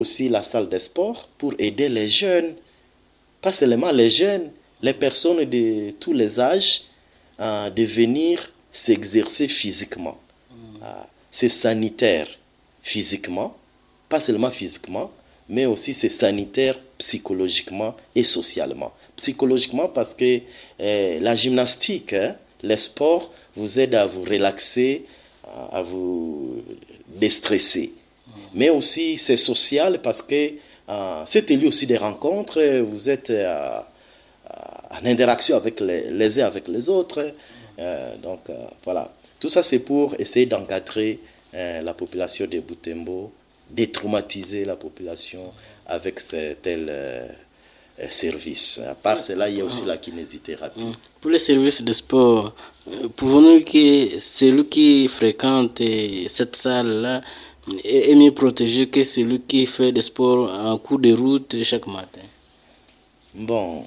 aussi la salle de sport pour aider les jeunes, pas seulement les jeunes, les personnes de tous les âges à de venir s'exercer physiquement. Ah, C'est sanitaire physiquement, pas seulement physiquement, mais aussi c'est sanitaire psychologiquement et socialement. Psychologiquement parce que euh, la gymnastique, hein, les sports vous aident à vous relaxer, à à vous déstresser. Mais aussi c'est social parce que euh, c'est lieu aussi des rencontres, vous êtes euh, en interaction avec les, les uns avec les autres. Euh, donc euh, voilà, tout ça c'est pour essayer d'encadrer euh, la population de Butembo, détraumatiser la population avec ces tels euh, euh, services. À part cela, il y a aussi la kinésithérapie. Pour les services de sport, euh, pouvons-nous dire que celui qui fréquente euh, cette salle-là est est mieux protégé que celui qui fait des sports en cours de route chaque matin Bon,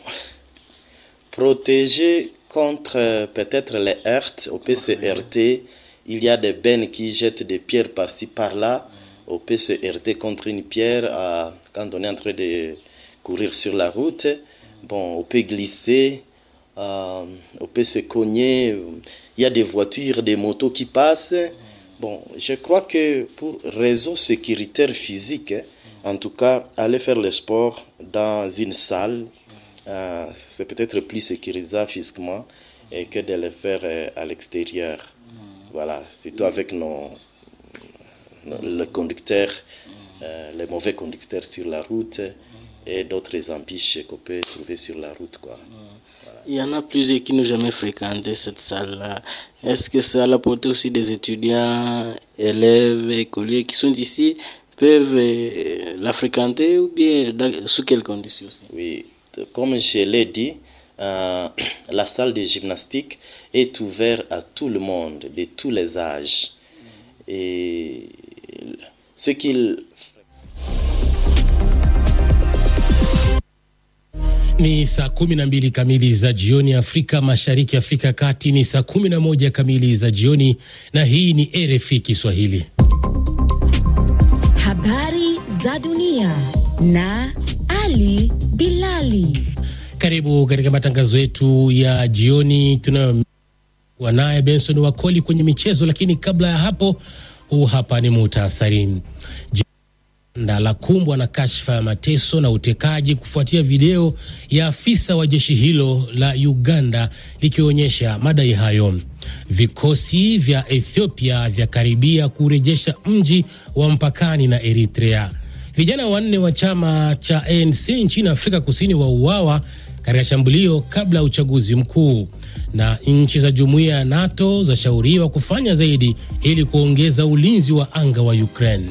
protéger contre euh, peut-être les heurts au PCRT, il y a des bennes qui jettent des pierres par-ci par-là. Au PCRT contre une pierre, euh, quand on est en train de courir sur la route, bon, on peut glisser, euh, on peut se cogner. Il y a des voitures, des motos qui passent. Bon, je crois que pour raison sécuritaire physique, hein, en tout cas, aller faire le sport dans une salle, euh, c'est peut-être plus sécurisant physiquement et que de le faire euh, à l'extérieur. Voilà, surtout avec nos, nos- le conducteur, euh, les mauvais conducteurs sur la route et d'autres embûches qu'on peut trouver sur la route. Quoi. Il y en a plusieurs qui n'ont jamais fréquenté cette salle-là. Est-ce que ça a apporté aussi des étudiants, élèves, écoliers qui sont ici peuvent euh, la fréquenter ou bien dans- sous quelles conditions aussi Oui, de- comme je l'ai dit, euh, la salle de gymnastique est ouverte à tout le monde, de tous les âges. Et ce qu'il Ni saa kumi na mbili kamili za jioni Afrika Mashariki, Afrika ya Kati ni saa kumi na moja kamili za jioni, na hii ni RFI Kiswahili. Habari za dunia na Ali Bilali. Karibu katika matangazo yetu ya jioni tunayokuwa naye Benson Wakoli kwenye michezo, lakini kabla ya hapo, huu hapa ni muhtasari. Uganda la kumbwa na kashfa ya mateso na utekaji kufuatia video ya afisa wa jeshi hilo la Uganda likionyesha madai hayo. Vikosi vya Ethiopia vyakaribia kurejesha mji wa mpakani na Eritrea. Vijana wanne wa chama cha ANC nchini Afrika Kusini wauawa katika shambulio kabla ya uchaguzi mkuu. Na nchi za jumuiya ya NATO zashauriwa kufanya zaidi ili kuongeza ulinzi wa anga wa Ukraine.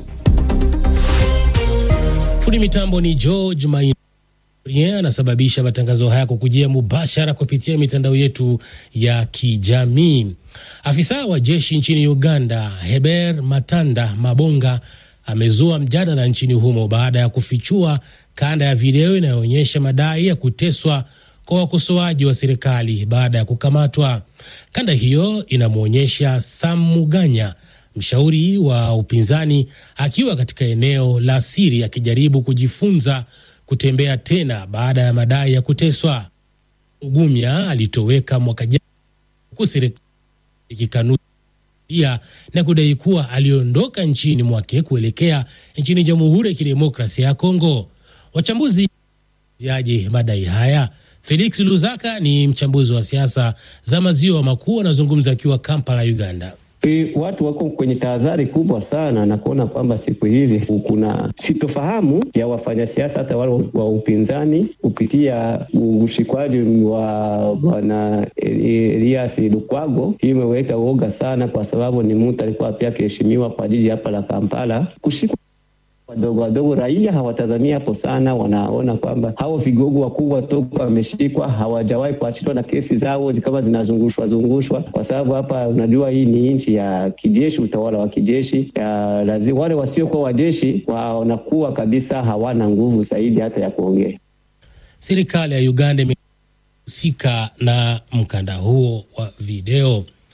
Fundi mitambo ni George Maina anasababisha matangazo haya kukujia mubashara kupitia mitandao yetu ya kijamii. Afisa wa jeshi nchini Uganda Heber Matanda Mabonga amezua mjadala nchini humo baada ya kufichua kanda ya video inayoonyesha madai ya kuteswa kwa wakosoaji wa serikali baada ya kukamatwa. Kanda hiyo inamwonyesha Sam Muganya mshauri wa upinzani akiwa katika eneo la siri akijaribu kujifunza kutembea tena baada ya madai ya kuteswa. Ugumya alitoweka mwaka jana huku serikali ikikanusha na kudai kuwa aliondoka nchini mwake kuelekea nchini Jamhuri ya Kidemokrasia ya Kongo. Wachambuzi aje madai haya? Felix Luzaka ni mchambuzi wa siasa za maziwa makuu, anazungumza akiwa Kampala, Uganda. E, watu wako kwenye tahadhari kubwa sana na kuona kwamba siku hizi kuna sitofahamu ya wafanyasiasa hata wale wa upinzani kupitia ushikwaji wa bwana Elias Lukwago. Hii imeweka uoga sana, kwa sababu ni mtu alikuwa pia akiheshimiwa kwa jiji hapa la Kampala. Kushikwa wadogo wadogo, raia hawatazamia hapo sana, wanaona kwamba hao vigogo wakubwa toka wameshikwa hawajawahi kuachiliwa na kesi zao kama zinazungushwa zungushwa, kwa sababu hapa unajua hii ni nchi ya kijeshi, utawala wa kijeshi ya lazima, wale wasiokuwa wajeshi wanakuwa kabisa hawana nguvu zaidi hata ya kuongea. Serikali ya Uganda imehusika na mkanda huo wa video.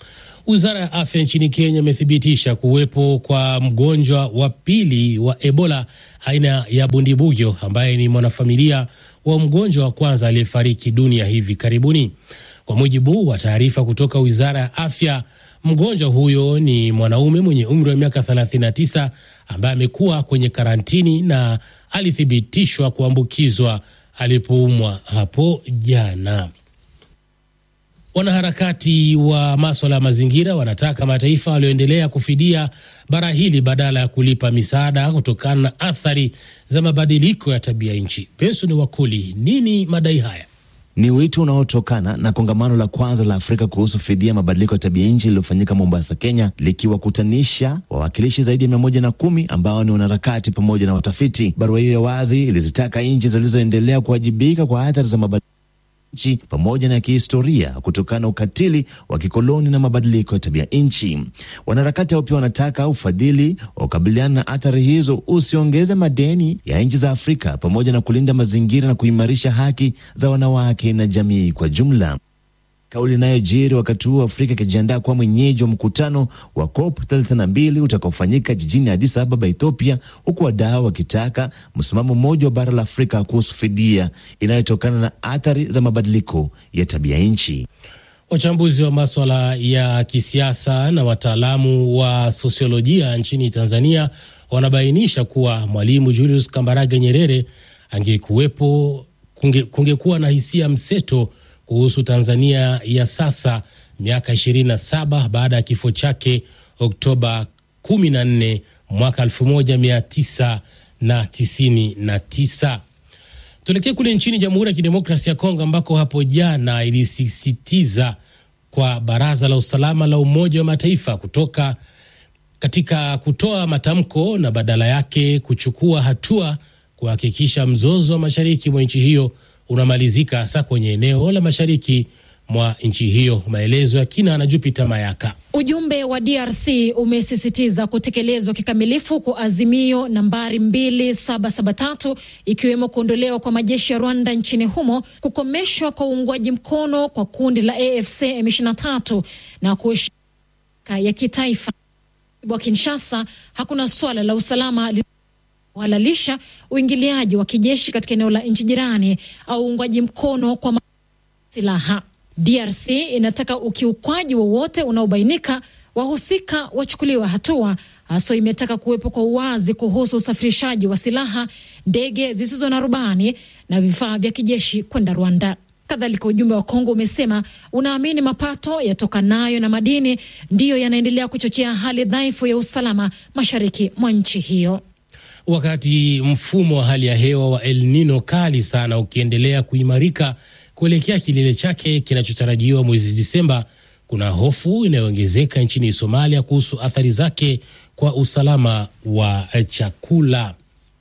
Wizara ya afya nchini Kenya imethibitisha kuwepo kwa mgonjwa wa pili wa Ebola aina ya bundibujo ambaye ni mwanafamilia wa mgonjwa wa kwanza aliyefariki dunia hivi karibuni. Kwa mujibu wa taarifa kutoka wizara ya afya, mgonjwa huyo ni mwanaume mwenye umri wa miaka 39 ambaye amekuwa kwenye karantini na alithibitishwa kuambukizwa alipoumwa hapo jana. Wanaharakati wa maswala ya mazingira wanataka mataifa walioendelea kufidia bara hili badala ya kulipa misaada kutokana na athari za mabadiliko ya tabia nchi. Benson Wakuli, nini madai haya? Ni wito unaotokana na kongamano la kwanza la Afrika kuhusu fidia mabadiliko ya tabia nchi lililofanyika Mombasa, Kenya, likiwakutanisha wawakilishi zaidi ya mia moja na kumi ambao ni wanaharakati pamoja na watafiti. Barua hiyo ya wazi ilizitaka nchi zilizoendelea kuwajibika kwa athari za mabadiliko nchi pamoja na kihistoria kutokana na ukatili wa kikoloni na mabadiliko ya tabia nchi. Wanaharakati hao pia wanataka ufadhili wa kukabiliana na athari hizo usiongeze madeni ya nchi za Afrika pamoja na kulinda mazingira na kuimarisha haki za wanawake na jamii kwa jumla. Kauli inayojiri wakati huu Afrika ikijiandaa kuwa mwenyeji wa mkutano wa COP 32 utakaofanyika jijini Addis Ababa, Ethiopia, huku wadau wakitaka msimamo mmoja wa bara la Afrika kuhusu fidia inayotokana na athari za mabadiliko ya tabia nchi. Wachambuzi wa maswala ya kisiasa na wataalamu wa sosiolojia nchini Tanzania wanabainisha kuwa Mwalimu Julius Kambarage Nyerere angekuwepo, kunge, kungekuwa na hisia mseto kuhusu Tanzania ya sasa miaka 27 baada ya kifo chake Oktoba 14 mwaka 1999. Tuelekee kule nchini Jamhuri ya Kidemokrasia ya Kongo ambako hapo jana ilisisitiza kwa Baraza la Usalama la Umoja wa Mataifa kutoka katika kutoa matamko na badala yake kuchukua hatua kuhakikisha mzozo wa mashariki mwa nchi hiyo unamalizika hasa kwenye eneo la mashariki mwa nchi hiyo. Maelezo ya kina na Jupiter Mayaka. Ujumbe wa DRC umesisitiza kutekelezwa kikamilifu kwa azimio nambari 2773 ikiwemo kuondolewa kwa majeshi ya Rwanda nchini humo, kukomeshwa kwa uungwaji mkono kwa kundi la AFC M23 na kuheshimika ya kitaifa wa Kinshasa. Hakuna swala la usalama halalisha uingiliaji wa kijeshi katika eneo la nchi jirani au uungwaji mkono kwa silaha. DRC inataka ukiukwaji wowote unaobainika wahusika wachukuliwa hatua. Haswa imetaka kuwepo kwa uwazi kuhusu usafirishaji wa silaha, ndege zisizo na rubani na vifaa vya kijeshi kwenda Rwanda. Kadhalika, ujumbe wa Kongo umesema unaamini mapato yatokanayo na madini ndiyo yanaendelea kuchochea hali dhaifu ya usalama mashariki mwa nchi hiyo. Wakati mfumo wa hali ya hewa wa El Nino kali sana ukiendelea kuimarika kuelekea kilele chake kinachotarajiwa mwezi Disemba, kuna hofu inayoongezeka nchini Somalia kuhusu athari zake kwa usalama wa chakula.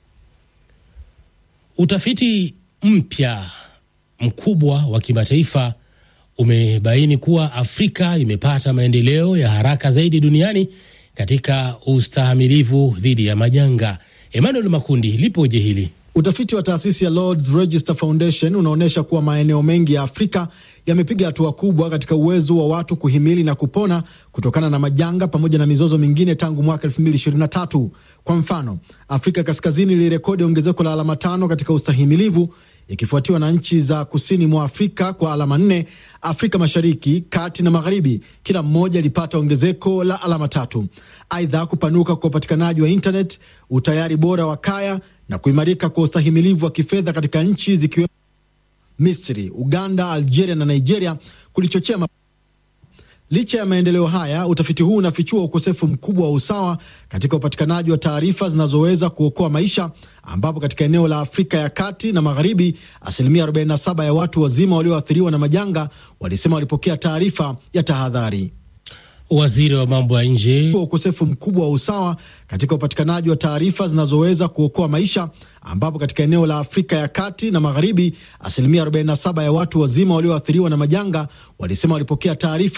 Utafiti mpya mkubwa wa kimataifa umebaini kuwa Afrika imepata maendeleo ya haraka zaidi duniani katika ustahamilivu dhidi ya majanga. Emmanuel Makundi, lipoje hili? Utafiti wa taasisi ya Lords Register Foundation unaonyesha kuwa maeneo mengi ya Afrika yamepiga hatua kubwa katika uwezo wa watu kuhimili na kupona kutokana na majanga pamoja na mizozo mingine tangu mwaka 2023. Kwa mfano, Afrika Kaskazini ilirekodi ongezeko la alama tano katika ustahimilivu ikifuatiwa na nchi za kusini mwa Afrika kwa alama nne. Afrika Mashariki, Kati na Magharibi kila mmoja ilipata ongezeko la alama tatu. Aidha, kupanuka kwa upatikanaji wa internet, utayari bora wa kaya na kuimarika kwa ustahimilivu wa kifedha katika nchi zikiwemo Misri, Uganda, Algeria na Nigeria kulichochea ma... Licha ya maendeleo haya, utafiti huu unafichua ukosefu mkubwa wa usawa katika upatikanaji wa taarifa zinazoweza kuokoa maisha, ambapo katika eneo la Afrika ya kati na magharibi asilimia 47 ya watu wazima walioathiriwa na majanga walisema walipokea taarifa ya tahadhari. Waziri wa mambo ya nje ukosefu mkubwa wa usawa katika upatikanaji wa taarifa zinazoweza kuokoa maisha, ambapo katika eneo la Afrika ya kati na magharibi asilimia 47 ya watu wazima walioathiriwa na majanga walisema walipokea taarifa